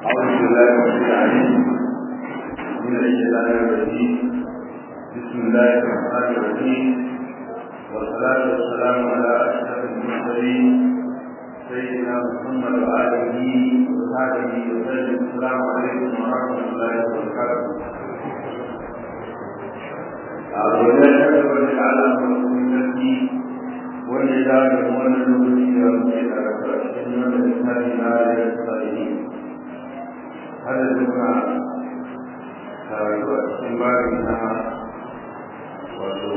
أعوذ بالله من العليم من الشيطان الرجيم بسم الله الرحمن الرحيم والصلاة والسلام على أشرف المرسلين سيدنا محمد وآله وصحبه وسلم السلام عليكم ورحمة الله وبركاته أولا أشهد على رسول wanda ya dawo da wannan lokaci da muke karatu a cikin wannan littafi na da salihin har da muna karatu a cikin babin na wato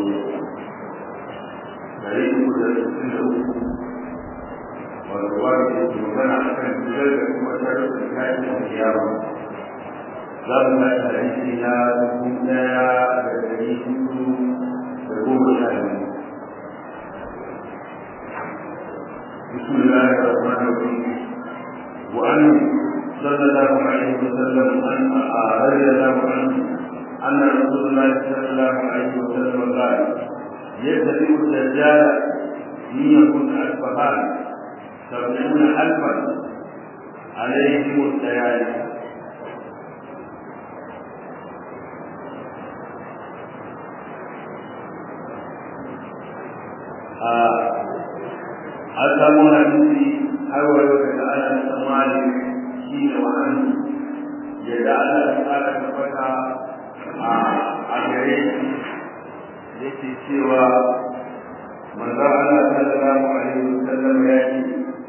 dari uku da sittin da uku wato babin da ke magana a kan fitar da kuma sharuɗin kayan da kiyama za mu ga tarihi na dubu ɗaya da dari hudu da goma sha biyu بسم الله الرحمن الرحيم وعن صلى الله عليه وسلم ان رضي الله عنه ان رسول الله صلى الله عليه وسلم قال يبتدئ الدجال حين يكون الفهاد سبعون الفا عليهم الليالي آه an samu hadisi har wayo daga ana tsammani shi ne wa'an yadda Allah ya tsara tabbata a gare shi yake cewa manzo Allah sallallahu alaihi wasallam ya ce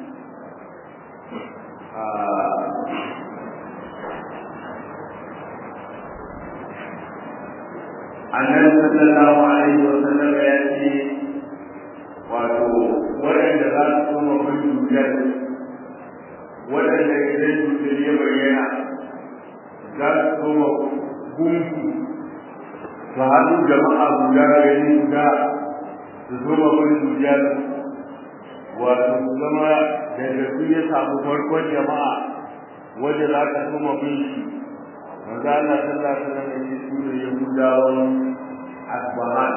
annabi sallallahu alaihi wasallam ya ce wato waɗanda za su koma bin dukiyar waɗanda idan dukiyar ya bayyana za su koma gunku su haɗu jama'a guda gari guda su zoma bin dukiyar wato su zama daga su ya samu farkon jama'a wanda za ka koma bin shi manzo Allah sallallahu alaihi wasallam ya ce su ne Yahudawan Asbahan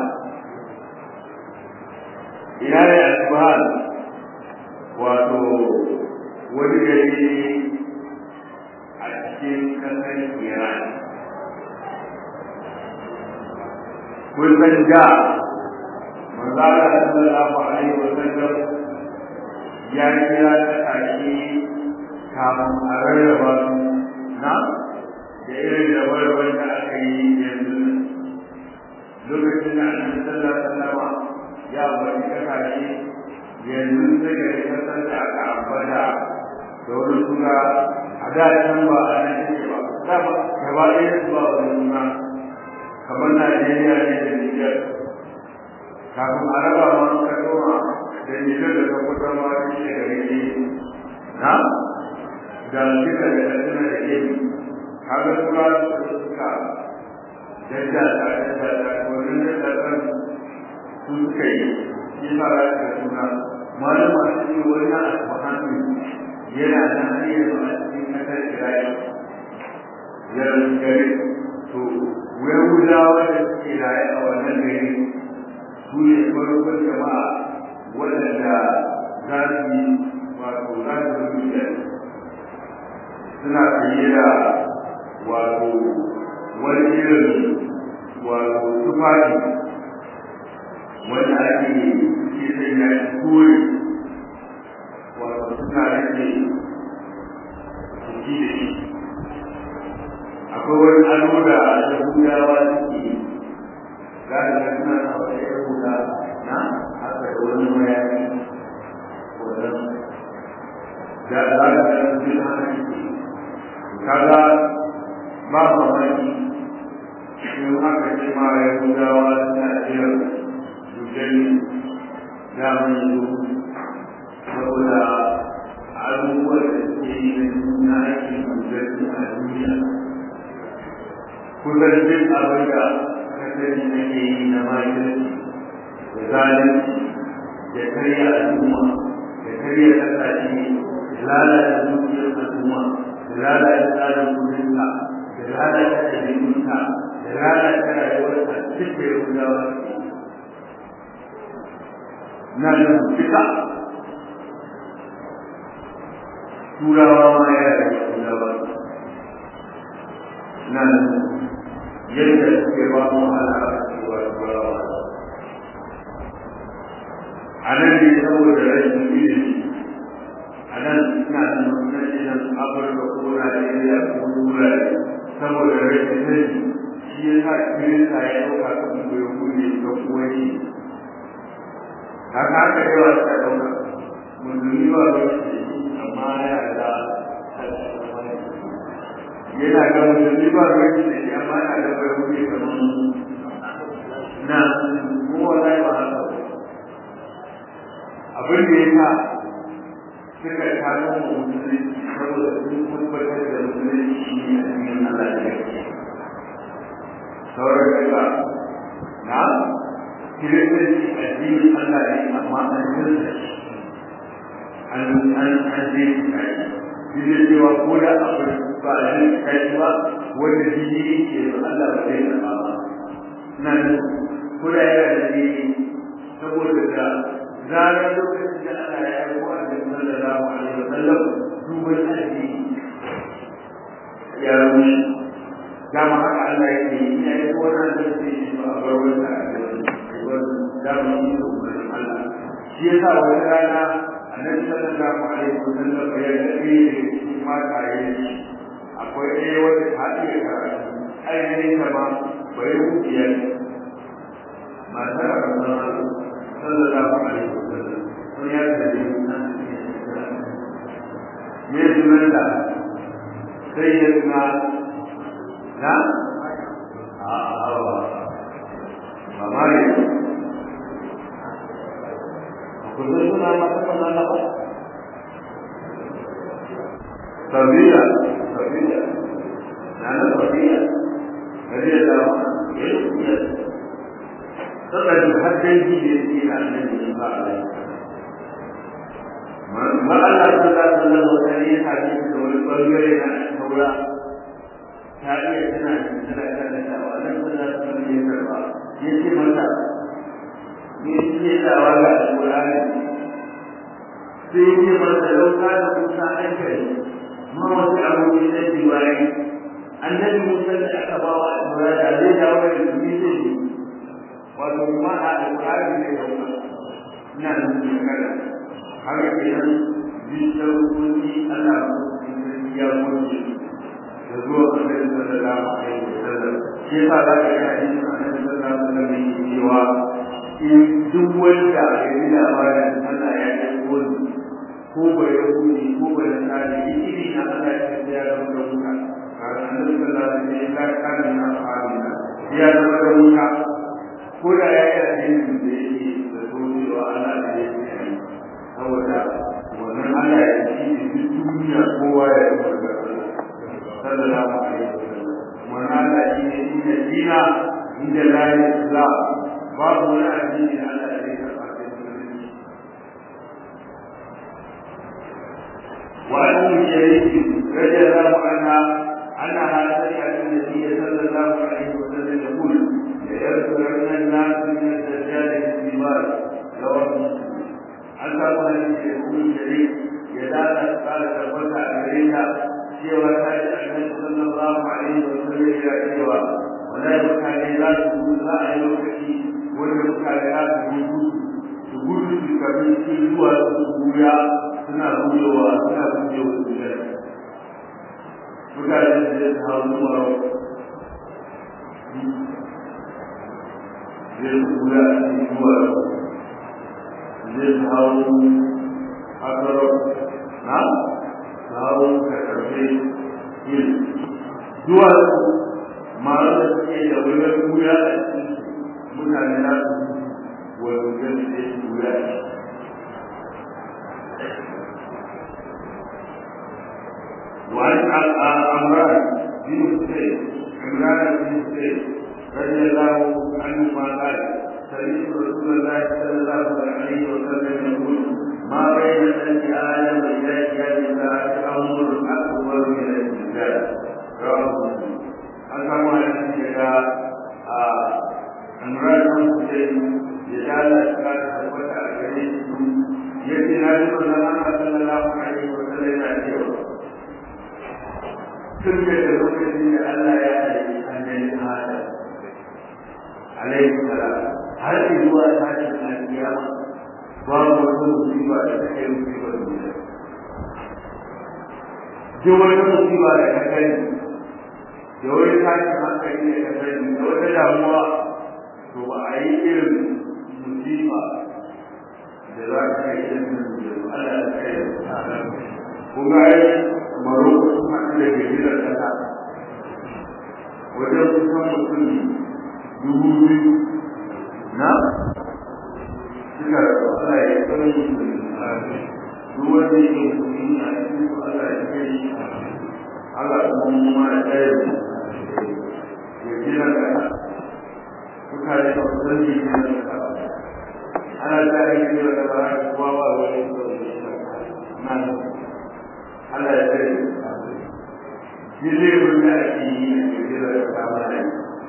ina ne asbahal wato wani gari a cikin kasar iran kun san da manzara sallallahu alaihi wa sallam ya kira ta tashi kafin a rarraba su na da irin da warwar da aka yi yanzu lokacin da annabi sallallahu alaihi wa sallama ya bari kasashe yanzu sai ga kasar da aka ambata da wani suna a da can ba a nan take ba da ba gaba ɗaya su ba wani suna kamar Najeriya ne da Nijar kafin a raba ma ka koma da Nijar da Sokoto ma shi ne gare ne na da duka da Katsina da ke kaga suna suka jaddada jaddada wannan jaddada su suka yi shi sa za ka suna malama su ce wani asbahanu yana da hanyar a cikin kasar Isra'il ya gari to Yahudawa da suke raye a wannan gari su ne farkon jama'a waɗanda za su yi wato za su rubuta suna fiye da wato wani irin wato tufafi wanda ake ke sanya shi kore wato suna rage jiki da shi akwai wani ado da yahudawa suke za ka ga suna na wata yahuda na haka da wani mayafi wannan da za ka ga su haka suke kaga ba mamaki in aka ce ma yahudawa suna jiran gani daman yanzu saboda abubuwan da suke yi na aikin gudanci a duniya kusan duk abin da kasari ake yi na makirci da zalunci da karya al'umma da karya kasashe da lalata dukiyar al'umma da lalata tsarin kudinka da lalata ɗabi'unka da lalata rayuwarka duk da yahudawa suke na da fita turawa ma ya da turawa nan yadda suke ba mu wahala a cewa turawa a nan ne saboda rashin ilimi a nan ina nan nan afirka ko najeriya ko turai saboda rashin sani shi ya sa kirista ya ɗauka kan bai hude ga kuwa shi haka haka yawa ta ɗauka musulmi ba ba shi amma yana da yana ga musulmi ba ba shi da shi amma yana da bai hude kamar na mu wallahi ba haka ba abin da ya sa suka kano musulmi saboda sun tabbatar da musulmi shi ne a cikin Allah da yake sauran daga na kiristanci addinin Allah ne amma an jirta shi an an an je shi kai shi ne cewa ko da abu ba a je kai ba wanda jini ke da Allah ba zai karɓa ba nan ko da yana da jini saboda da zarar lokacin da Allah ya yi wa da sallallahu alaihi wa sallam duban addini ya rushe dama haka Allah yake yi ya yi wannan da ke yi ba a bar wata a cikin dama shi ne umarnin Allah shi ya sa wani rana annabi sallallahu alaihi wa sallam ya ga ɗaya da cikin mataye akwai ɗaya wata ta iya karatu ainihin ta ma bai rukiya matar Allah sallallahu alaihi wa sallam sun ya da me sunan da sai ya tuna na a awa ba ma ne ku zai suna mata kan Allah ba sabiya sabiya na na sabiya rage da ya yi saboda har dangi da yake na nan ne ba a ma Allah sallallahu alaihi wa sallam ya haɗe da wani bangare na taura ta iya tana tana karanta wa nan sallallahu alaihi wa sallam ya ce mata me yake dawa ga alƙur'ani sai ya ce mata lauka da kusa an kai ma wasu abubuwa na diwani annabi musa da aka ba wa alƙur'ani da zai dawo da su ne zai wato ma a alƙur'ani ne da ina da su kada haka ke nan bisar kunci Allah ya kunci da zuwa annabi sallallahu alaihi wasallam shi yasa za ka ga hadisin annabi sallallahu alaihi wasallam yake cewa in duk wanda ya yi labarin Allah ya yi wani ko ba ya huni ko ba ya tsari iri na Allah ya ce ya zama da wuta kaga annabi sallallahu alaihi wasallam ya kana na sahabina ya zama da wuta ko da ya yi addinin da yake da cewa Allah ne ya yi saboda wannan Allah ya ci duk duniya kowa ya yi da sallallahu alaihi wasallam wannan Allah shi ne inda dina inda la islam babu wani addini da Allah ya karɓa sai musulunci وعن ام شريك رضي الله عنها انها سمعت النبي صلى الله عليه وسلم يقول ليذكرن الناس من الدجال في الجبال رواه مسلم an samu hadisi da kuma shari ya dana kara tabbata a gare ta cewa ta yi annabi sallallahu alaihi wa sallam ya cewa wallahi mutane za su gudu za a yi lokaci wanda mutane za su gudu su gudu su kabi cikin zuwa su buya suna buyewa suna buyewa su da mutane su zai su hau zuwa zai su buya a cikin zuwa zai hau asaro na hau ka karfe yin duwatsu masu da suke da wuyan wuya a cikin mutane na su wani gani da su wuya وعن عمران بن حسين عمران بن حسين رضي الله عنهما قال سمعت رسول الله صلى الله عليه وسلم يقول ما بين سنة آدم إلى قيام الساعة أمر أكبر من الزلزال رواه مسلم an samu hadisi daga Imran bin Hussein ya dala ta tabbata a gare shi yace na ji manzon Allah sallallahu alaihi wa sallam yana cewa tun da lokacin da Allah ya alaihi salam har zuwa tashin alkiyama babu wata musiba da ta kai musibar duniya duk wata musiba da ka sani da wani tashin hankali da ka sani da wata damuwa to ba a yi irin musiba da za ka kai irin musiba Allah ya kai kuma ai maroko sun haɗu da girgizar ƙasa wajen kusan mutum dubu biyu na suka Allah ya tsare su duk wanda yake musulmi a cikin su Allah ya kai Allah kuma ma ya tsare su ya gina ƙasa suka yi ba su san gina ƙasa ana tsare gina ƙasa haka kuma ba wani na Allah ya tsare shi zai wanda ake yi a cikin da ta mana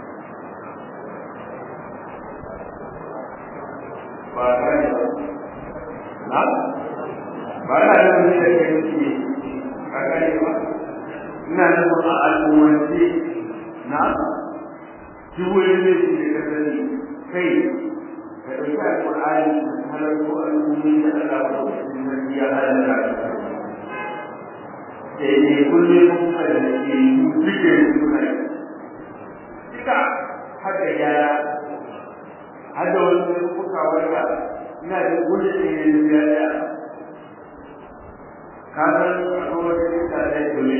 ba gane ba na ba na da wani da ke nufi ba gane ba ina nufin a al'ummance na shi wani ne shi da ka sani kai ka ɗauki al'ur'ani halarko al'ummi da Allah ba da cikin ya halarta ne kullum kuma da ke duke suna yi duka haka yara har da wani kuka wanda ina da gudun ne da ya da ka san akwai wata kuka da ya dole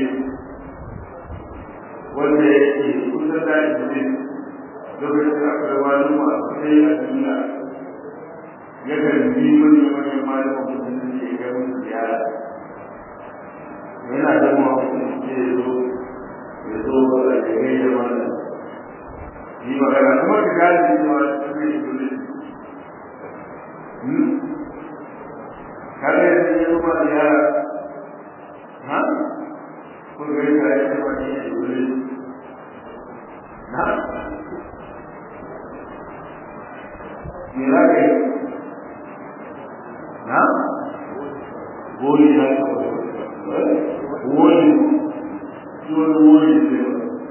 wanda ya ke kusa da ya dole lokacin akwai wani masu sai a duniya ya kan bi manyan manyan malaman mutum da ya musu ziyara yana da mawaƙin ce ya zo ya zo a jami'ai da wannan yi magana kuma ka gane cewa ta mai dole kare da ya zo ma da yara ha ko ga ya yi ta ma ne dole na me za ka yi na goli na ka wani wani wani ne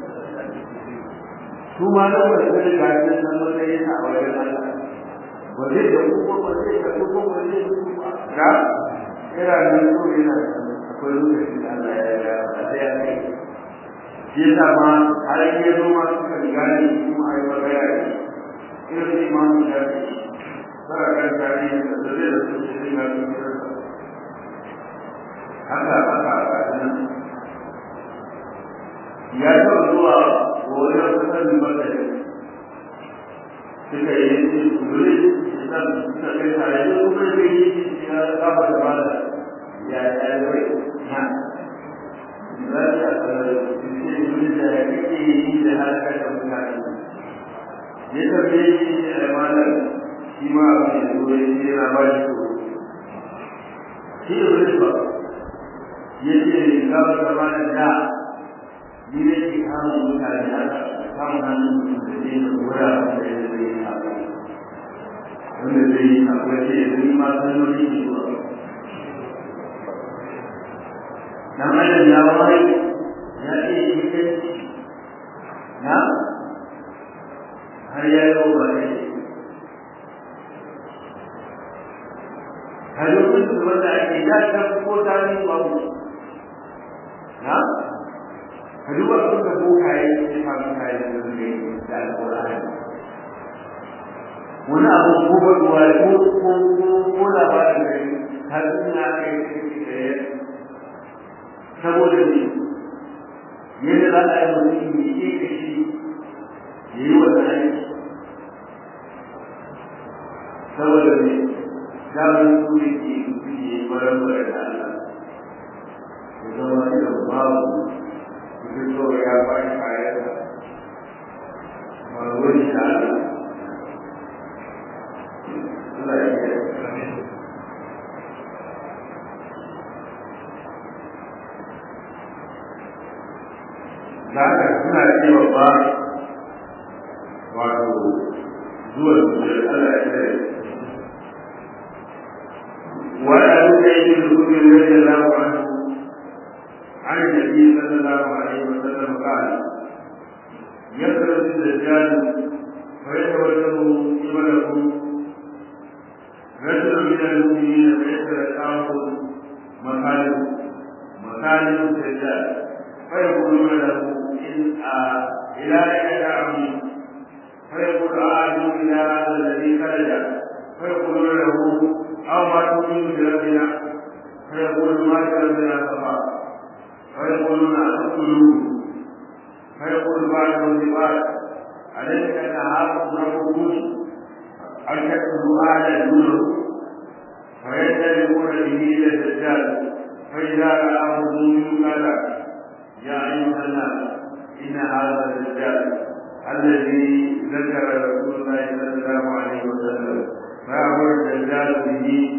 su ma da wani kare ga shi san matsayin a wajen Allah ba zai da kuma ba zai da kuma ba zai da ga ira nan ko ina akwai lokaci da Allah ya ya da ya kai shi yasa ma har ya zo ma suka gane kuma ai magana ne irin imamu da fara kan tarihi da zai da su shi ga su haka haka nan ya taɓa zuwa wajen kusan bakari suka yi kuri da suka kai tare da kuma zai yi ya kafa da mala ya ya zai na za ta tsara ce kuri da ya kake yi da harkar da mutane ya tafiye shi da mala shi ma abu ne zo ya ce yana ba shi ko shi da wani ba ya ce kafa da mala da ni ne ke kama mutane haka kama hannun mutum da zai da wura da ya zai yi haka wanda zai yi haka ce zai ma sannoni ne zuwa dan adam ya wai ya ce yi kai na har ya yi wa ne har lokacin wanda ake ya ta ko ta ni babu na ka duba sun da bokaye ya samu kayan da suke da alƙur'ani wani abu ko baduwa ko ko ko ko labarin da ta suna kai da ya saboda ne yadda za a yi mutum ya yi ka shi ya yi wannan aiki saboda ne damar su ne ke mutum ya yi baran baran da Allah ya zama irin babu begitu ya baik saya melalui jalan Zaka suna cewa ba wato zuwa zuwa Allah ya tsaye. Wani abu da yake rukun yadda Allah عن النبي صلى الله عليه وسلم قال يخرج الدجال فيتوجه قبله رجل من المؤمنين فيتلقاه مكانه مكانه الدجال فيقولون له إن إلى أين تعبد فيقول أعلم إلى هذا الذي خرج فيقولون له أو ما تؤمن بربنا فيقول ما بربنا فقط فيقولون أتقتلون فيقول بعضهم لبعض أليس نهاركم ربكم أن تقتلوا أهلا دونه فينطلقون به إلى الدجال فإذا رآه المؤمن قال يا أيها الناس إن هذا الدجال الذي ذكر رسول الله صلى الله عليه وسلم فأمر الدجال به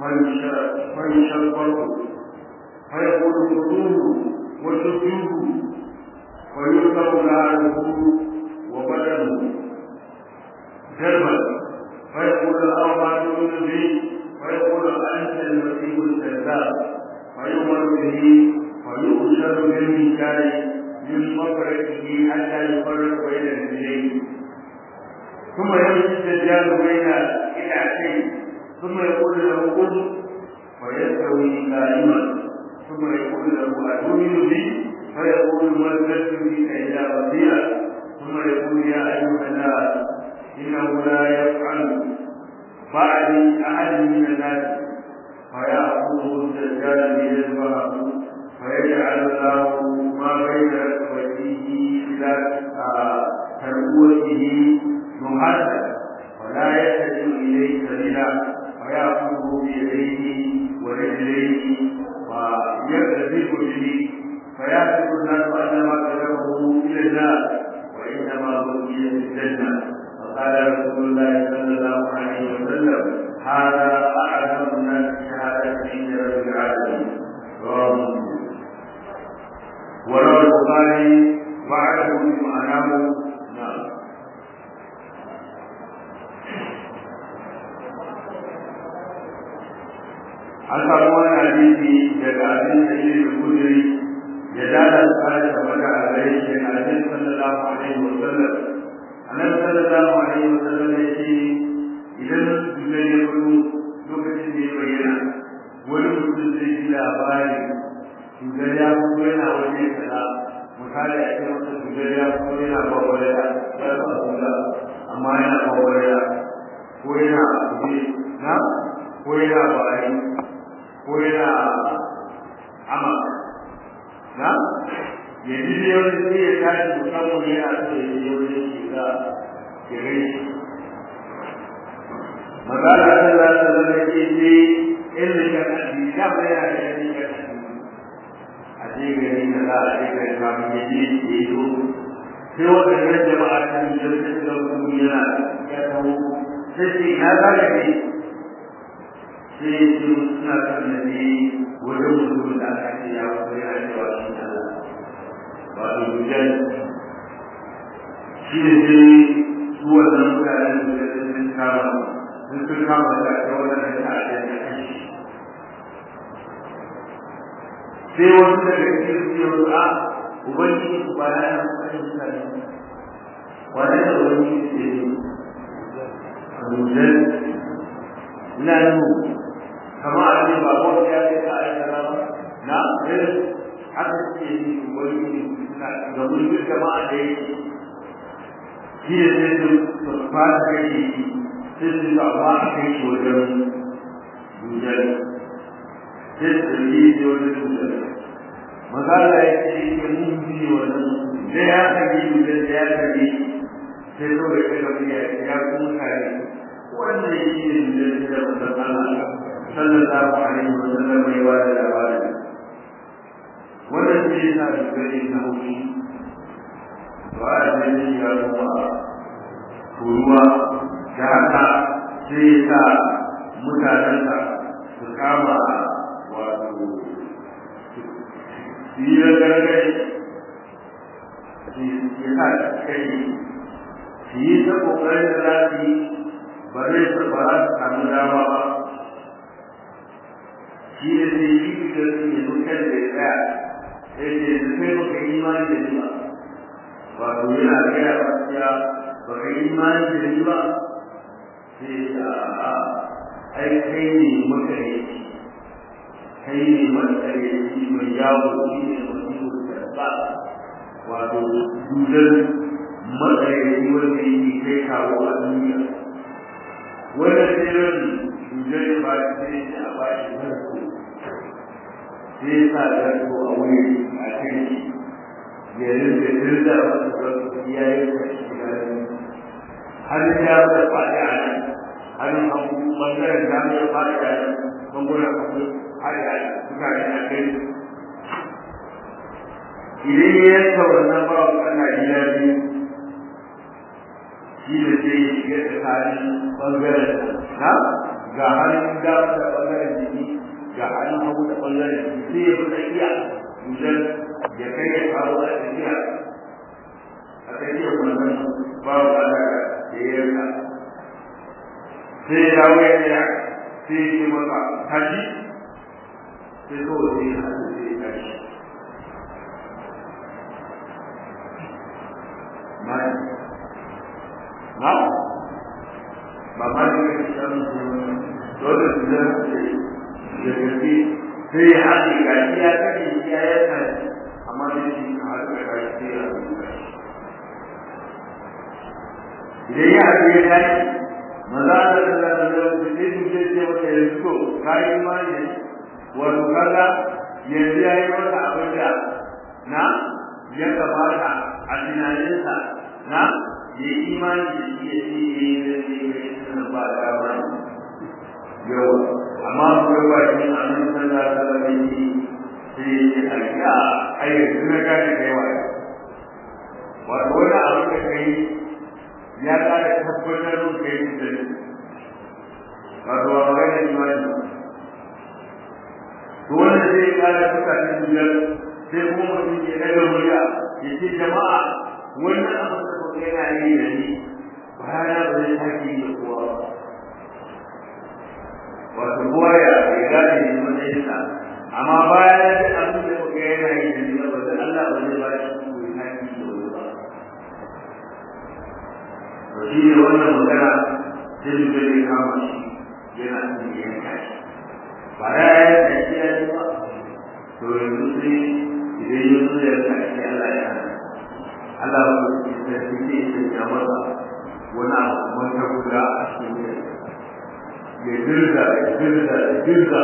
فيشربه فيقول خذوه وشدوه ويركب ناره وبدنه دربا فيقول الأربعة من به فيقول أنت المسيح الكذاب فيؤمر به فيؤشر بالمكان من مفرقه حتى يفرق بين الرجلين ثم يمشي الدجال بين إلعتين ثم يقول له قل فيستوي قائما ثم يقول له أتؤمن بي فيقول مزدت بك إلى ربيع ثم يقول يا أيها الناس إنه لا يفعل بعدي أحد من الناس فيأخذه الدجال ليذبحه فيجعل الله ما بين ركبتيه إلى تربوته مهدا ولا يتجه إليه سبيلا فيأخذه بيديه ورجليه ويكذب به فيحسب الناس أنما كذبه إلى النار وإنما هو في الجنة وقال رسول الله صلى الله عليه وسلم هذا أعظم الناس شهادة عند رب العالمين رواه مسلم وروى البخاري وعده بمعناه نعم an samu wani hadisi daga abin da shi da kudiri ya dada tsara da mata a gare shi a cikin sallallahu alaihi wa sallam annabi sallallahu alaihi wa sallam ya ce idan dukkan ya fito lokacin da ya bayyana wani mutum zai ji labari shugar ya fito yana waje kaza misali a ce masa shugar ya fito yana bawar da ya ba shuga amma yana bawar da ko yana kuje na ko yana bari ko yana ama na ya ji da yau da ya tashi musamman yana so ya yi yau da shiga ya gai magana ta za ta zama ke ce irin da kaɗi da ba yana da yanzu ka kaɗi a ce gari na za a ce gari kafin ya je ya yi zo sai waɗannan jama'a ta yi da ta ga mutum yana ya kawo sai ce na za ka ne sai su suna kan da ne wajen mutum da aka ce ya kuma ya cewa shi Allah wato dujan shi ne sai su wannan mutanen da sun kama sun sun kama da ta wannan da ta da ta kashi sai wasu daga cikin su yau a ubangiji ku ba na yana kashe mutane wannan da wani ke ne a dujan ina nuna kama a ce ba wanda ya kai ta aika ba na irin haka suke yi wani suna ga mulkin jama'a da yake shi ne sai su su fara kai shi sai su ba ba a kai shi wajen dujal sai su yi shi wajen dujal magana ya ce yake mun ji wannan da ya kage dujal da ya kage sai so da kai ga ya kuma kare wannan shi ne dujal da Allah sallallahu alaihi wa sallam ya ba da labari wannan shi yana da gari na hukumi ba a zai ya kuma turuwa da haka sai ya sa mutanensa su kama wato su yi ragargai ya sa kai su yi ta kokarin da za su yi ba zai ba za su samu dama ba shi ne zai yi da su ya zuka da ya tsaya sai ce da kai baka yi imani da ni ba wato yana gaya gaskiya ba ka yi imani da ni ba sai ya a ai kai ne makareci kai ne makareci mai yawo shi ne mutum da wato dudan makareci wanda yake kai kawo a duniya wanda tsirin dudan ba shi ne a ba shi zarko sai ya sa zarko a wuri a kan shi ya rinda dirda wasu zarko ya yi kashi har ya da faɗi a nan hannun hagu ɓangaren dama ya faɗi a nan ɓangaren hagu har ya mutane a kai idan ya yanka wannan ba wa kana gida biyu shi da sai ya shiga tsakanin ɓangaren na ga hannun dama da ɓangaren jiki ga hannun hagu da ɓangaren jiki sai ya fi tsakiya idan ya kai ya faru a tsakiya a tsakiyar wannan ba wa kana da ya yanka sai ya dawo ya tsaya sai ya ce masa tashi sai kawai sai ya haɗu sai ya tashi mai na ba ma da ya fi shan dole su zai da gaske sai ya haɗe gashi ya kashe ya yanka amma da shi ka haɗu da gashi sai ya haɗu da gashi idan ya haɗu ya tashi maza da Allah da Allah da sai su ce ce maka yanzu to kai imani ne wato kaga yanzu yayi maka abin da na ya gabata a tunaninsa na ya imani da shi ya ce ya yi da shi ya yi ba da ba yawa amma ku ga shi annabi sallallahu alaihi wasallam sai ya ce a ai yanzu na gane kai wa wato wani abu da kai ya ƙara tabbatar mun kai da ni wato ba magana imani to wannan zai ƙara suka ta biyar sai kuma mutum ya daga murya ya ce jama'a wannan abu da kuka yana yi da ni bayana ba zai sake yi da kowa ba wato kowa ya ya gane ne matsayinsa amma bayan ya ji abin da kuka yana yi da ni ba da Allah ba zai ba shi ko ya sake yi da wani ba shi ne wannan magana sai su zai kama shi yana cikin yanka shi ba ya yi yanka ya yi ba to yanzu sai idan ya zo ya yanka shi Allah ya hana Allah ba su ce sai su ce sai ya masa wani abu mata guda a cikin ya dirga ya dirga ya dirga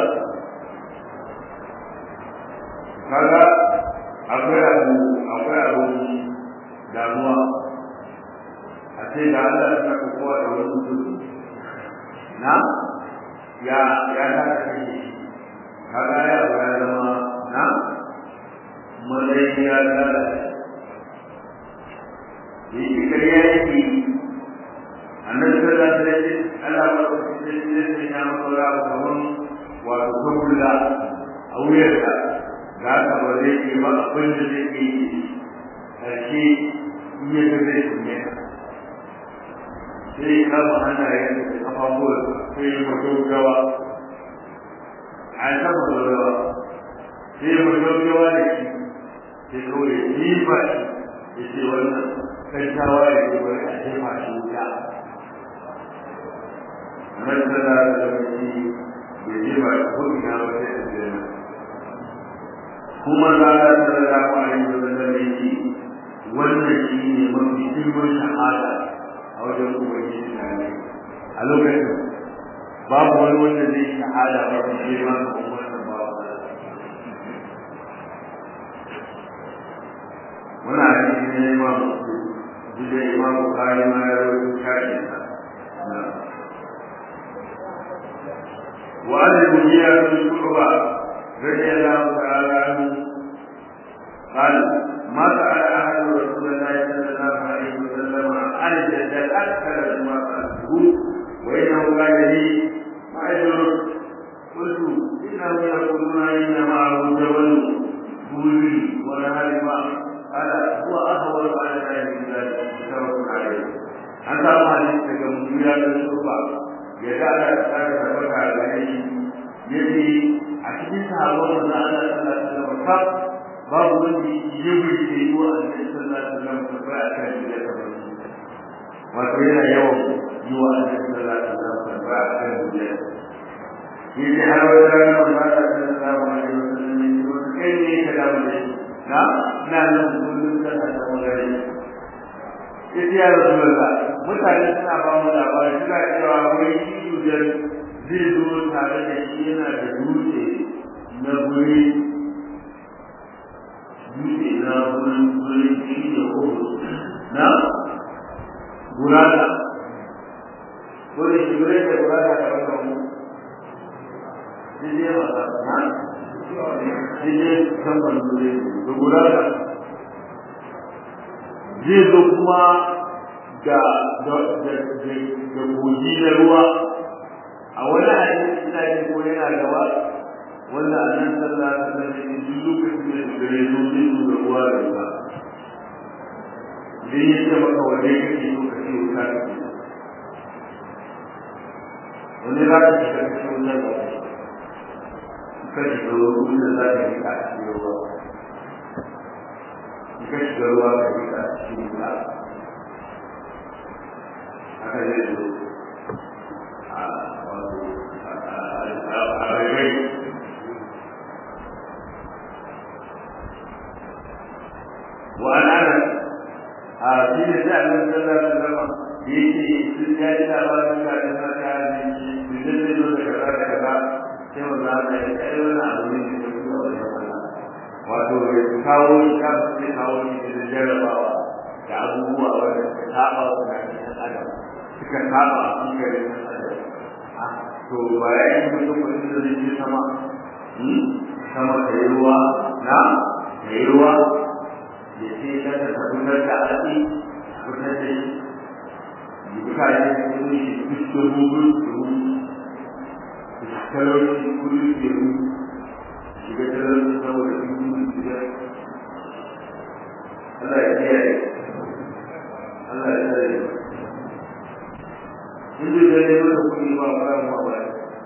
kaga akwai abu akwai abu damuwa a ce da Allah ya saka kowa da wani mutum na ya ya ta kai kaga ya ba ya zama na matsayin ya ta yi shi kariya yake annabi sallallahu alaihi wasallam Allah ba ku sai sai ya maka kaman wato kulla a wuyarka ga ka ba zai yi ba abin da zai yi karshe in ya ga zai kunne ka sai ya kama hannayen da kafafuwar sai ya mato gawa a ta mato gawa sai ya mato gawa da shi sai kawai ya yi ba shi ya ce wannan kantawa ya ce wani a jefa shi wuta nan da za ta zama shi ya jefa shi ko ina ba sai a jena kuma za ta zama kwanayin da zama yake wannan shi ne mafi girman shahada a wajen ubangiji na ne a lokacin babu wani wanda zai shahada ba su ce ma ga wannan babu muna hadisi ne ma duk da imam bukari ma ya rawaito shafi na وعن المغيرة بن شعبة رضي الله تعالى عنه قال ما سأل أحد رسول الله صلى الله عليه وسلم عن الدجال أكثر مما سألته وإنه قال لي ما يدرك قلت إنهم يقولون إن معه جبل بولي ونهار ماء قال هو أهون على ذلك من ذلك متفق عليه an samu hadisi daga mutuwa da shurba ya ga ana tsara da baka gare shi yace a cikin sahabban da Allah sallallahu alaihi wasallam babu wanda ya burge yi wa annabi sallallahu alaihi wasallam ta ba a kan da ta wato yana yawan yi wa annabi sallallahu alaihi wasallam tambaya a kan duniya shi ne har wata rana wanda aka sallallahu alaihi wasallam ne ko kai ne ka damu da shi na ina nan kullum kana da magana sai ya rasulullah mutane suna ba mu labari suna cewa wai shi yujar zai zo tare da shi yana da dutse na guri dutse na wurin wurin shi da uku na gurada wurin shi wurin da gurada da wata mu Jije masa na Jije kan ban dure da gurada zai zo kuma da da da da kogi na ruwa a wani hadisi ina jin ko yana gaba wanda annan sallallahu alaihi wasallam ya ji lokacin da gare zo zai zo da ruwa da ruwa idan ya ce maka wanne kake so ka ce wuta kake wani za ka shiga cikin wuta ba ka shiga wurin da za ka yi a cikin ruwa ka shiga ruwa ka yi a cikin wuta haka zai zo a wato a rairai وعن انس في نساء من صلى الله عليه وسلم yake sun ya ji labarin ka da na ka ne shi da zai zo da kaza da kaza sai wanda aka yi kai wani abu ne da ke da wani Allah wato ya kawo shi ka sai kawo shi da jarrabawa da abubuwa wanda suka saba wa tunanin adam suka saba a cikin garin adam to ba ya yi mutum wani da zai je sama sama da yi ruwa na da yi ruwa ya ce kada ta gudanar da aiki gudanar da shi mutane sun yi fuskar hukun su talauci kudu ke mu shiga talauci saboda sun yi shiga Allah ya kiyaye Allah ya tsare in zai gane masa kuɗi ba ba ma ba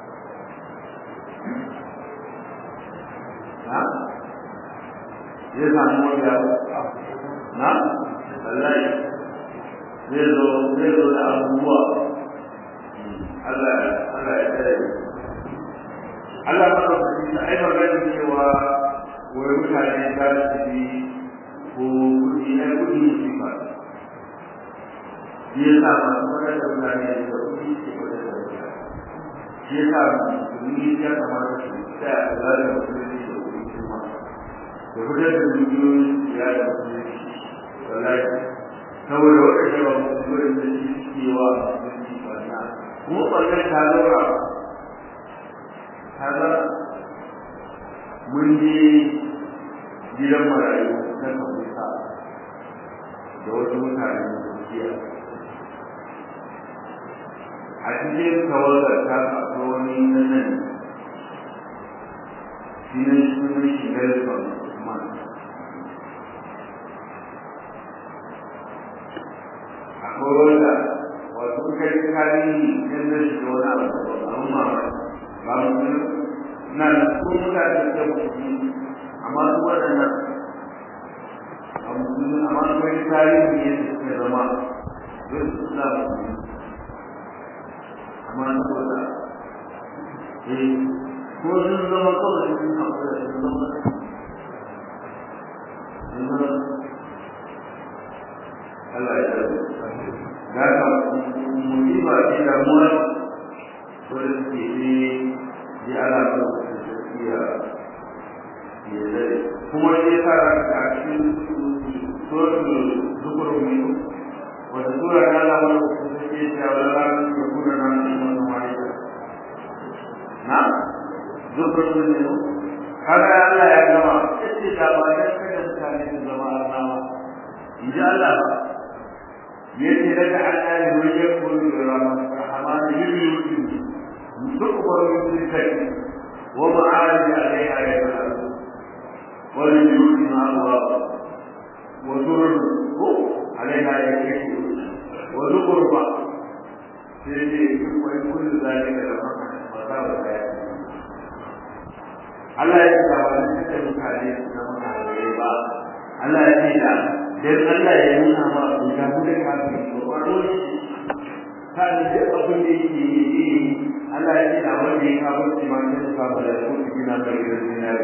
ha zai samu wani abu na wallahi zai zo zai zo da abubuwa Allah Allah ya tsare Allah ba ka fi ai magana cewa wai mutane za su bi ko kudi na kudi musifa shi ya sa masu fara da mutane da kudi ke fara da mutane shi ya sa musulmi ya kamata su tsaya a kula da musulmi da kudi kuma da fitar da dukiyoyi ya da musulmi wallahi saboda wata yawa musulmi da shi suke wa musulmi barna kuma barnar ta zaura ta zaura mun je gidan marayu na kabuta da wasu mutane da jiya a cikin tawagar ta akwai wani na nan shi ne sunan shi Nelson Man akwai wanda wato kai tarihi yan da shi wani abu abun mamaki ba mu na da ko mutane da mutum amma su waɗannan a musulmi amma su wani tarihi ne da suka zama zai su suna musulmi amma su wata eh ko sun zama kawai sun haƙura sun zama sun zama Allah ya tsare da ka musiba ce damuwa wanda suke ne ji ala ba su iya ya zai kuma ya sa ranka a cikin suratul zukurun ne wata sura ta ala wani su suke cewa wala ranar da kuna nan da wani wani na zukurun ne kaga Allah ya gama yace da ba dan kada mutane su zama arnawa in ji Allah ba yace daga Allah ne wai ya koyi da rahman yubi تكبر من الكلمة ومعارج عليها يفعل وللجود مع الله وزرر عليها يكشف وزقرب وإن كل ذلك لما مصاب الحياة Allah ya ce ba wani suka mutane na mutane ba Allah ya ce da dan Allah ya nuna ma ku ga mu da kafin ko kwaro ta da duk abin da yake yi Allah ya ce da wanda ya kawo shi ma sai ka ba da ku gina da gidan dinari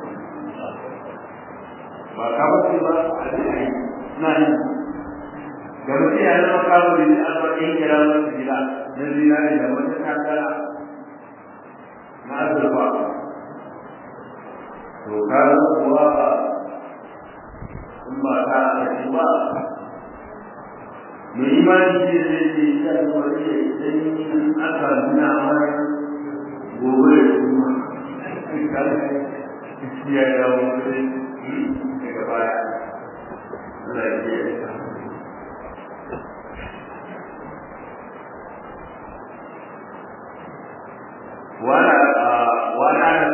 ba ka ba shi ba a dai na ni ga mutum ya zama kawo da arba'in kira wasu gida na zinari da wata kakara na azurfa to ka kuwa in ba ka ake ba mai imani ce zai ce ya yi wani ya idan aka nuna mana gobe da kuma ya yi dawo wani daga baya Allah ya ce وانا وانا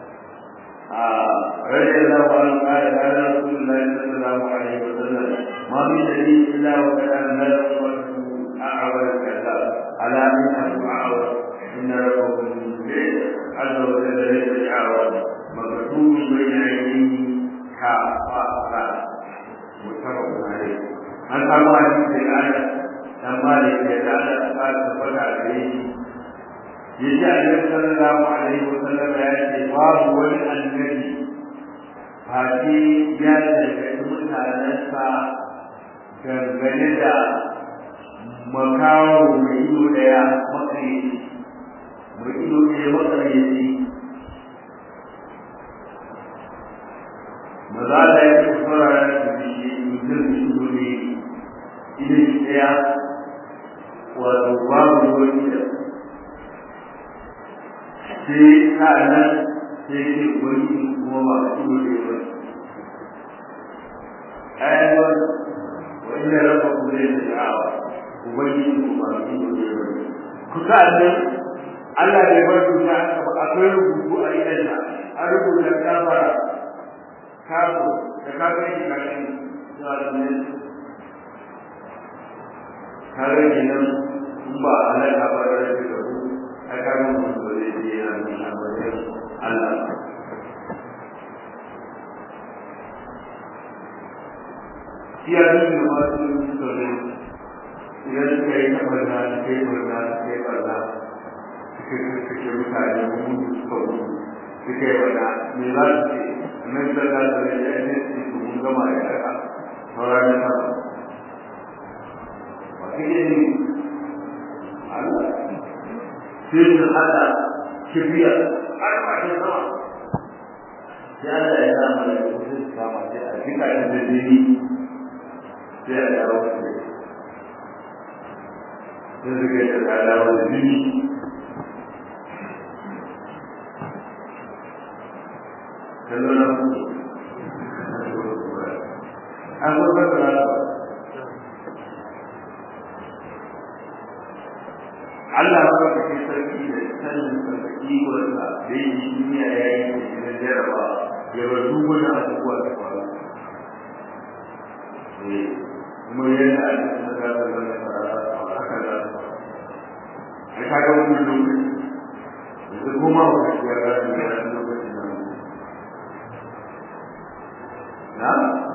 رضي الله عنه قال قال رسول الله صلى الله عليه وسلم ما من نبي الا وقد انزل اعور الكذاب على انه اعور ان ربه عز وجل ليس اعور مكتوب بين عينيه كافة متفق عليه an samu hadisi da ana dan malik da ana ta tabbata da yi yace annabi sallallahu alaihi wasallam ya ce babu wani annabi fati ya gargaɗi mutanensa dangane da makawo mai ido ɗaya makaryaci mai ido ɗaya makaryaci maza da ya ce fara da shi mutum da ido ne idan ɗaya wato babu wani da sai sa'annan sai ce wani kuma ba a cikin da yawa ayyuan wa inda rabba ku zai da sha'awa ubangiji ku ba a cikin da yawa ku sa'annan Allah bai bar duka akwai rubutu a idansa an rubuta kafara kafo da kafin shi kafin zuwa da ne kare kenan in ba a halaka ba da rage da ku a karin mutum ba zai je yana nuna wajen Allah shi ya nuna masu tsoro idan suka yi tabarna suka yi barna suka yi barna suka suke mutane mun suka mutu suka yi barna me za su ce nan sallah da rai ya ne su mun gama ya raka sauran na sama ba kake ne Allah sai su hada kibiya har ba shi sama sai Allah ya sa mana da su kama sai a jika shi da jini sai a dawo da shi sai su ga ta dawo da jini kallo na ku an kuma ba Allah ba ka ce sarki da sanin sarki wanda da yi duniya ya yi da jaraba ya bar duk wani abubuwa da faru. Kuma yana a cikin da za ta zama a haka za ta faru. Ai ka ga wani lokaci yanzu kuma ba ka ya ga da wani lokacin nan. Na?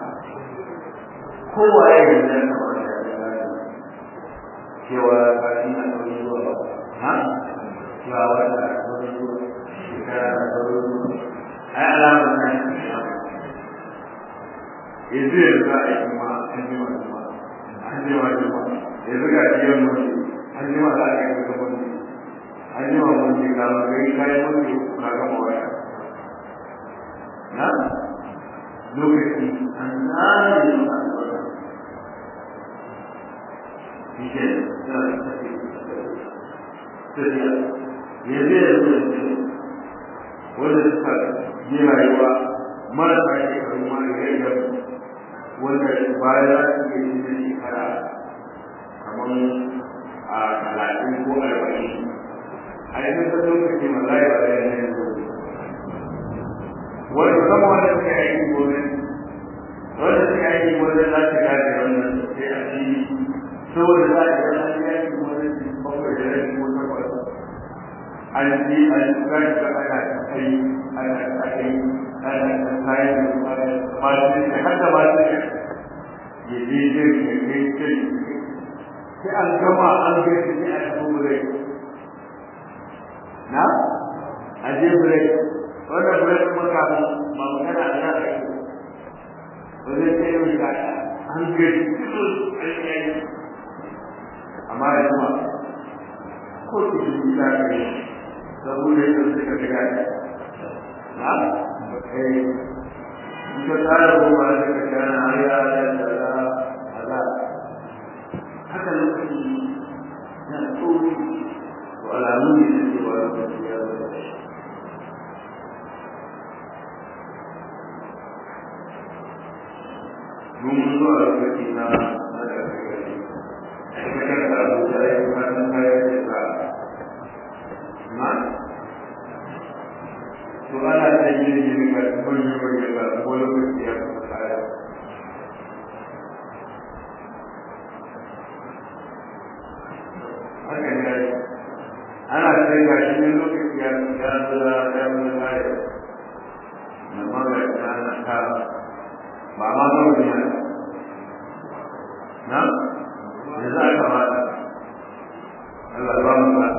Kowa ya yi da kamar da ya cewa kafin a ɗauki zuwa ba ha cewa wanda a ɗauki zuwa shekara a ɗauki zuwa ai alamar na shi yanzu yanzu a yi kuma an ji ma juma an ji ma juma yanzu ga biyan mutu an ji ma za a yi kuka mutu an ji ma mutu ka ma kai kayan mutu ka gama waya na lokaci an zare ma Dice, tafiya ya zai da zuwa wanda suka yi rayuwa marasa shekaru ma da rai da wanda bayan za su iya yi da shekara kamar a talatin ko arba'in a yi ta lokaci mallaye ba da yanayin wanda zama wanda suka yi aiki gobe wanda suka yi aiki gobe za su gaje wannan sai a fili saboda za a yi wani yaki wani bakwai da yaki ko takwas an ji an gani ka ana ta kai ana ta kai ana ta kai da masu ne har da masu ne ya je jin ya kai kai sai an gama an ga shi sai a tafi break na a je break wannan break kuma kafin ba magana a nan ake wajen sai yau shi an ga shi an yi amma ya kuma ko su yi ta kai saboda yadda suka ga na eh ita tsara goma da ka gana har ya da da ala haka lokaci na tsoro to alamu ne da cewa lokaci ya zo mun zo a lokaci na na da gari ita da abu da ya kuma san kai da ba na to ana da yin yin ga manyan manyan ba ko lokaci ya kuma kaya haka ne ana sai ga shi ne lokaci ya ya zura ya zura kaya na maga ta na ta ba ma ga wani ya na ya za ka mata Allah ba mu ba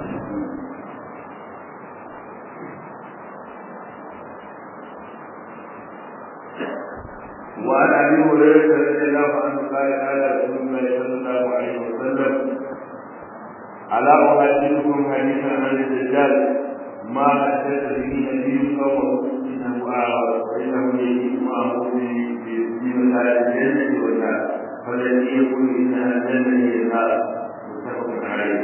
وعن ابي هريره رضي الله عنه قال قال رسول الله صلى الله عليه وسلم الا احدثكم حديثا عن الدجال ما حدث به نبي قومه انه اعرض وانه يجيء معه في مسائل الجنه والنار فالذي يقول انها الجنه هي النار متفق عليه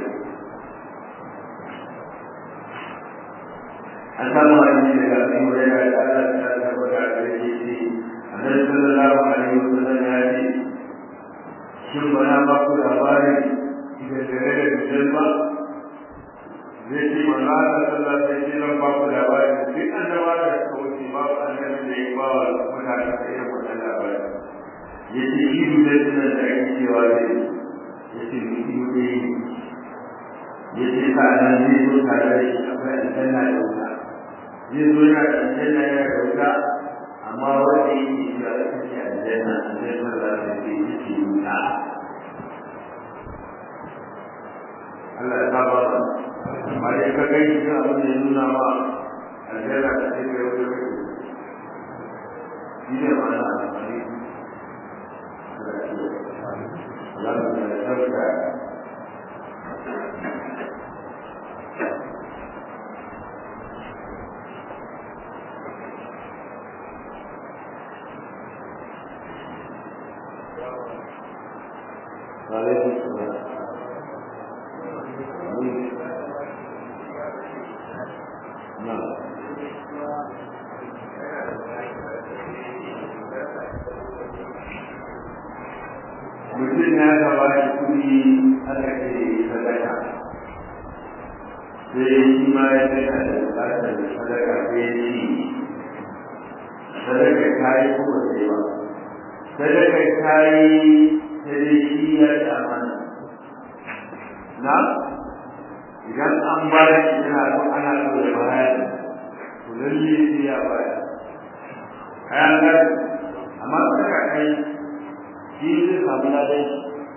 أسامة أن أبي هريرة قال تعالى عليه annabi sallallahu alaihi wasallam ya ce shin ba na ba ku labari da gare da dujal ba zai ce ma na ta sallah sai ce zan ba ku labari duk annaba da suka wuce ba ku annabi da ya ba wa mutane da irin wannan labari ya ce shi dujal din da ake cewa zai ya ce ni ido ne ya ce sa'anan zai zo tare da shi akwai aljanna da wuta zai zo yana da aljanna yana da wuta amma wanda yake cewa ita ce aljanna aljanna za ta ce ita ce wuta Allah ya saba ba amma dai ka kai shi kan abin da ya nuna ma aljanna ta ce kai wata kai shi ne ma na amfani Allah ya tabbata وعليكم السلام نعم mutum ya gaba shi kuɗi aka ce sadaka sai shi ma ya ce na da buƙatar sadaka sai ya ci sadaka ta yi kuma sai ba sadaka ta yi sai shi ya ci amana na idan an ba shi yana so ana so da baya to lalle sai ya baya kayan gari amma sadaka kai shi zai samu ladan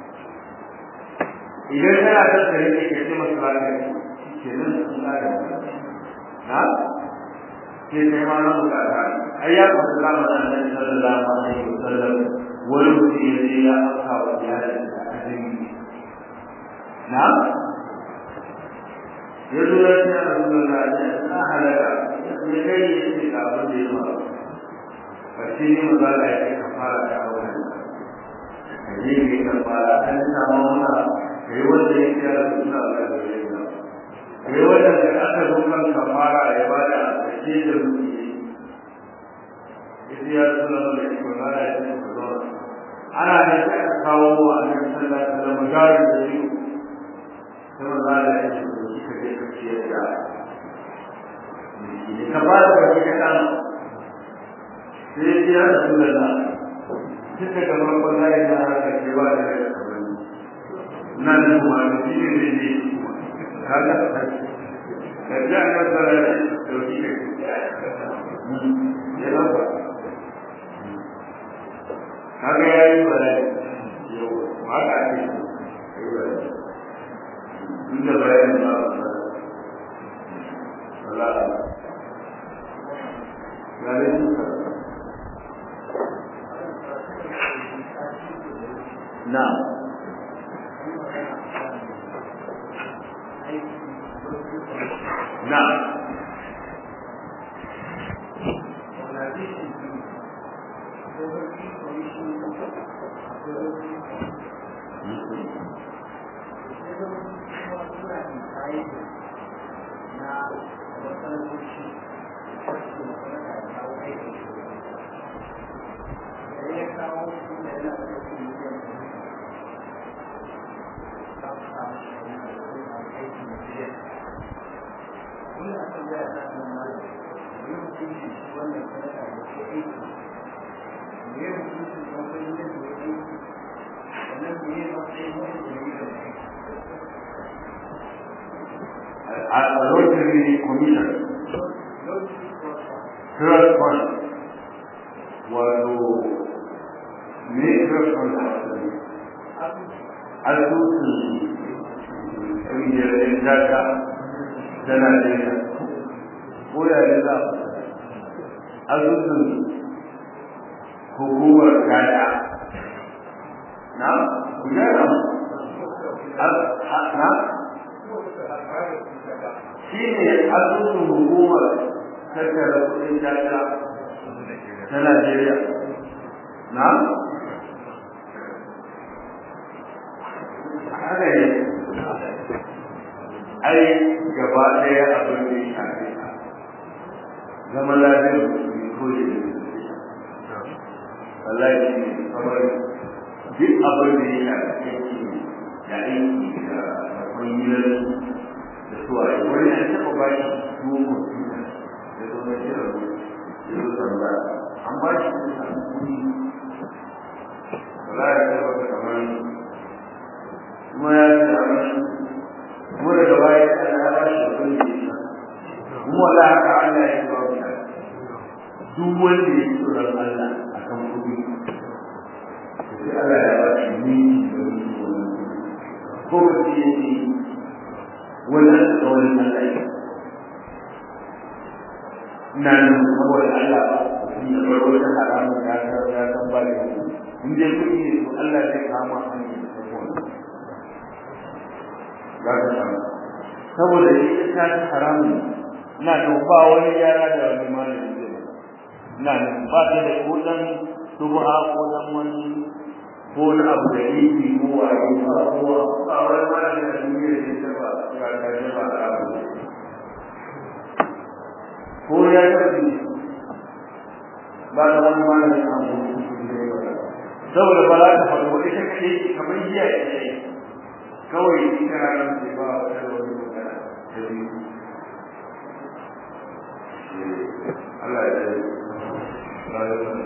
idan kana son ka rike ka ce masa ladan ke nan sun ladan na ke kai ma na bukata ai ya kuma zama da annabi sallallahu alaihi wasallam wani mutum ya je ya afka wa iyalin da azumi na ya zo ya ce a rasulullah ya na halaka ya kai ya ce ga abin da ya faru ba shi ne maza da ya ka fara da auren ka je ne ka fara an samu mana kai wanda ya ce ya suna da gare ka kai wanda da aka zo kan ka fara ya ba da ake da mutum ya ce ya rasulullah da shi ba ya ce ka zo ana da shi aka kawo wa annabi sallallahu alaihi wasallam jarin da shi sai maza da ya ce shi ka je ka ciyar da ka ba da baki kaɗan sai ya rasu da na duka da farkon layi na haka ke ba da daga kamar na da kuma da shi ne zai je kaga ka ji a kan tsara da dauki ka ya lafa kaga ya yi bayani yau haka ake yi bayani inda bayani ba a sa wala ya ne suka na na a rotary commission trust fund wato ne trust fund asusun ƙungiyar ɗin daga ta Najeriya ko yare za a asusun hukumar kada na ku gyara na shi ne asusun hukumar tattara kudin daga ta Najeriya na haka ne ai gaba ɗaya abin da ya shafe ka zama lafiyar musulmi ko da ya wallahi shi ne kamar duk abin da ya shafe aiki da aiki da kwanyar da suwaye wani an taɓa ba shi duwon kwamfuta da zo na shi rabu ya zo sanda an ba shi da samu kuɗi wallahi ya taɓa kamar kuma ya ce a kuma daga baya Allah ya bashi da kun yi kuma wala haka Allah ya ba mu duk wanda ya tsoron Allah akan kudi sai Allah ya ba shi ni da ko ba shi yake wannan tsawon Allah ya na nan saboda Allah shi da farko ta haramun ya san ya san ba da in dai kudi ne to Allah zai kama hanyar da za ka samu saboda ita ta ci haramun na da ba wani yara da wani malami zai ba na da ba ta da ko dan subha ko dan wani ko wani abu da yake ko a yi ba ko ba wani malami da duniya da ta ba ya ta ji ba da abu ko ya tafi ba da wani malami a mu saboda ba za ta faɗo ita kaɗai kamar jiya ita kawai ita ranar ce ba wa da wani magana da biyu Allah ya yi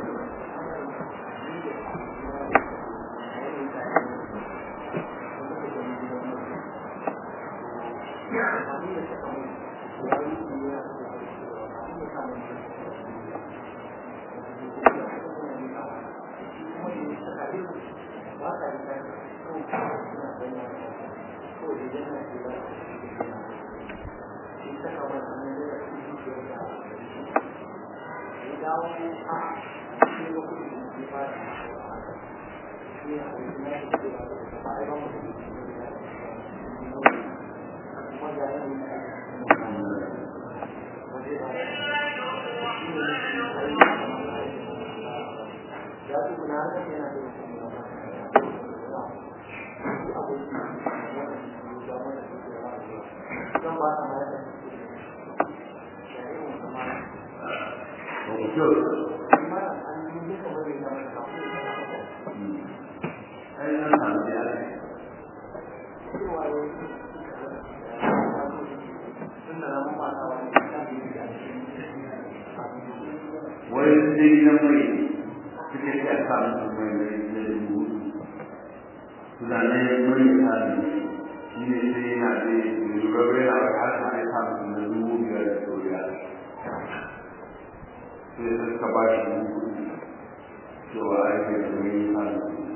wai dai na mai suke ce a samu mai mai da dubu suna nan mai ta ne shi ne sai yana da lura bai na wata har har samu na dubu biyar da doriya sai suka ba shi dubu cewa ake domin hannu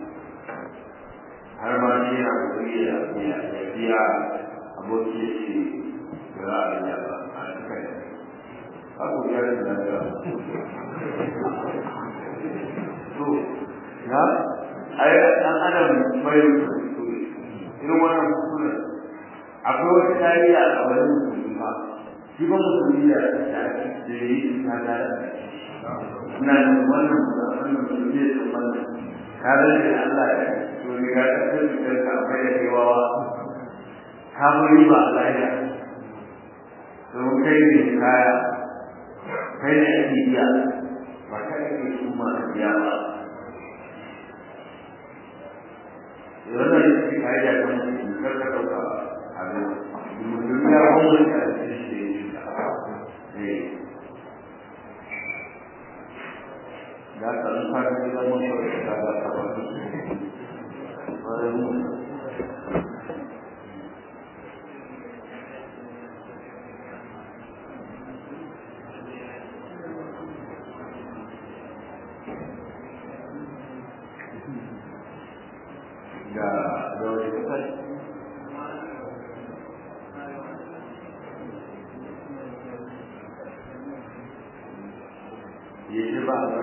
har ma shi na kuri da ya biya aboki ya ce da za a yi ba a cikin abu ya yi da ya to na ai an adam mai irin wannan kuskure akwai wata tarihi a wani musulmi ba shi ba musulmi da da yi ta da ina da wannan wannan musulmi da wannan ka rage Allah ya to ni ga ta cikin ka akwai da kewawa ka muri ba Allah ya to kai ne kaya kai ne ake iya ba kai ne kuma iya ba wannan shi kai da kan kar ka dauka abin mutum ya hawo da shi eh da ka in ka ga da mun so da ga ta ba da da wani kai yi ba a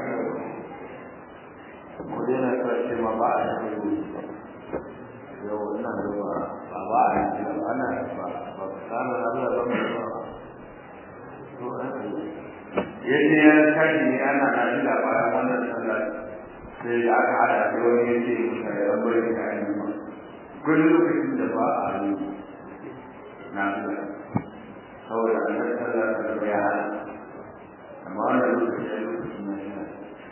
ko dai na karshe ma ba a yi yau ina da ba ba ba a yi ba ana ba ba kana Allah ba mu ba to an yi ya kaji ne ana na ji labarin wannan sallah sai da aka hada da wani ya ce musa ya ran bari ka yi ma gudu lokacin da ba a yi na Allah saboda annabi sallallahu alaihi wasallam ya hada amma wannan lokacin ya lokacin na yana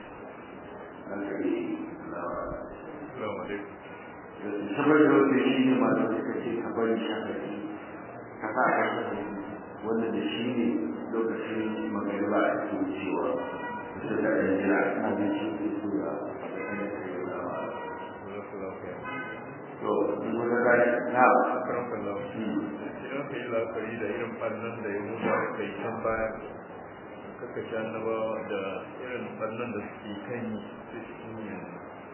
saboda wata shi ne masu suka ce ka bari shakari ka sa a kan wanda da shi ne lokacin magariba a cikin cewa su da ɗan jira na da shi ke so ya to in wata gani na idan ka yi la'akari da irin ɓannan da ya mutu aka yi can baya kaka ci annabawa da irin ɓannan da suke kan yi su cikin yin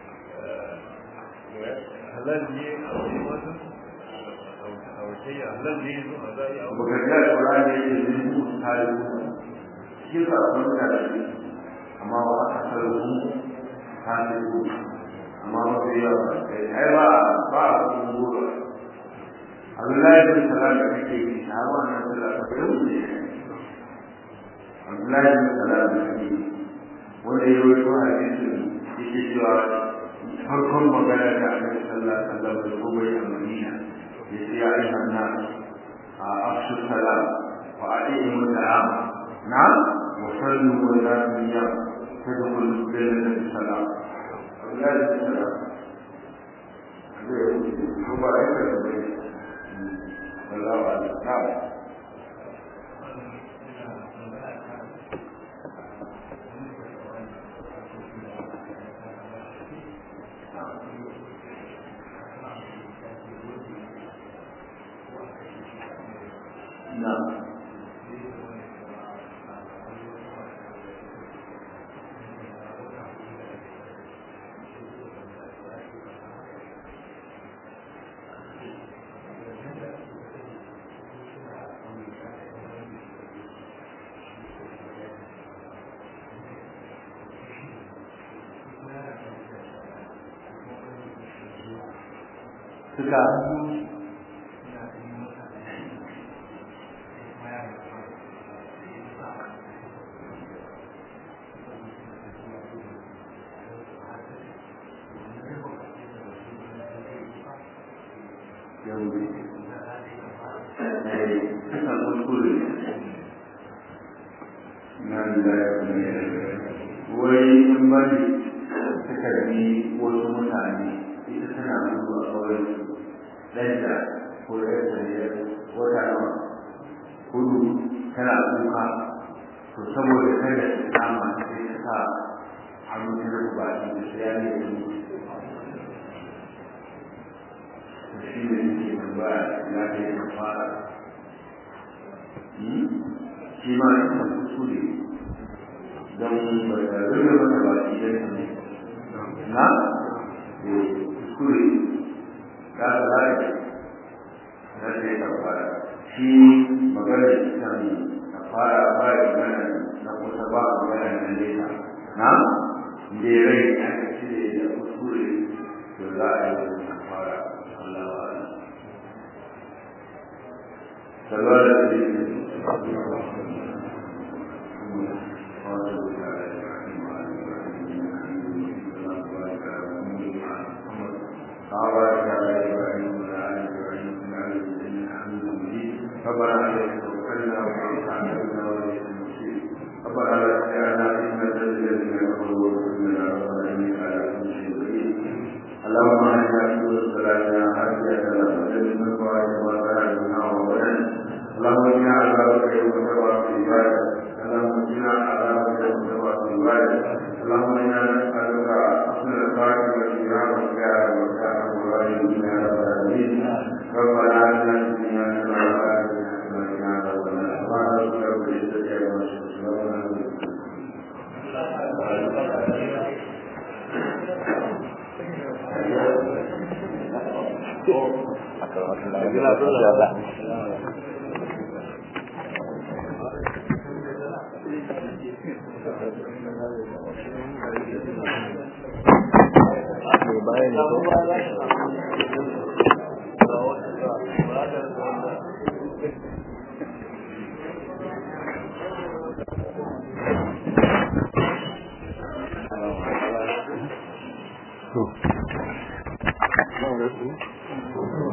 halal ne a wani wasu a wace ya halal ne zo a zai a wani bukatar kura ne ke zuwa tare shi ka abin da shi amma ba a sarrafu tare amma mafi yawa ai ba ba a kuma goro Abdullahi bin Salam da kake yi shahaba na sallah ta bai wuce Abdullahi bin Salam da kake yi wanda ya rawaito hadisin yake cewa farkon magana da Annabi sallallahu alaihi wasallam da kuma ya Madina yace ya ayyuhan nas afshu salam wa aqimu salam na wa sallu wa la niyya tadkhulu jannata bi salam Abdullahi bin Salam zai wuce ko ba ya kai والله أعلم نعم نعم suka suka kuskure nan da wai in bari suka bi wasu mutane ita tana zuwa kawai ɗanta ko ɗanta ne wata nawa hudu tana kuka to saboda kada su kama sai ta sa hannu ta rufe baki da sai ya ne da to shi ne yake tambaya ya ke yin fara shi ma ina kuskure don ba ta rufe mata baki da ta ne na kuskure ya zai na ce ka fara shi magana kan ka fara ba magana na kusa ba magana na nesa na da rai aka cire da kuskure to za a yi ka fara Allah wa Allah sallallahu alaihi ربنا عليك توكلنا وعليك عملنا وليس المصير ربنا لا تجعلنا فتنة للذين كفروا وكلنا ربنا انك على كل شيء قدير اللهم انا نسال صلاتنا حاجه وسلم من فوائد وسائل منها وبلد اللهم انا عذابك يوم تبعث عبادك اللهم انا عذابك يوم تبعث عبادك اللهم انا نسالك حسن الخاتمه والسلام والسعاده والسعاده والغالب يا رب العالمين ربنا اتنا في الدنيا حسنه وفي الاخره حسنه وقنا عذاب النار رب العزه عما يصفون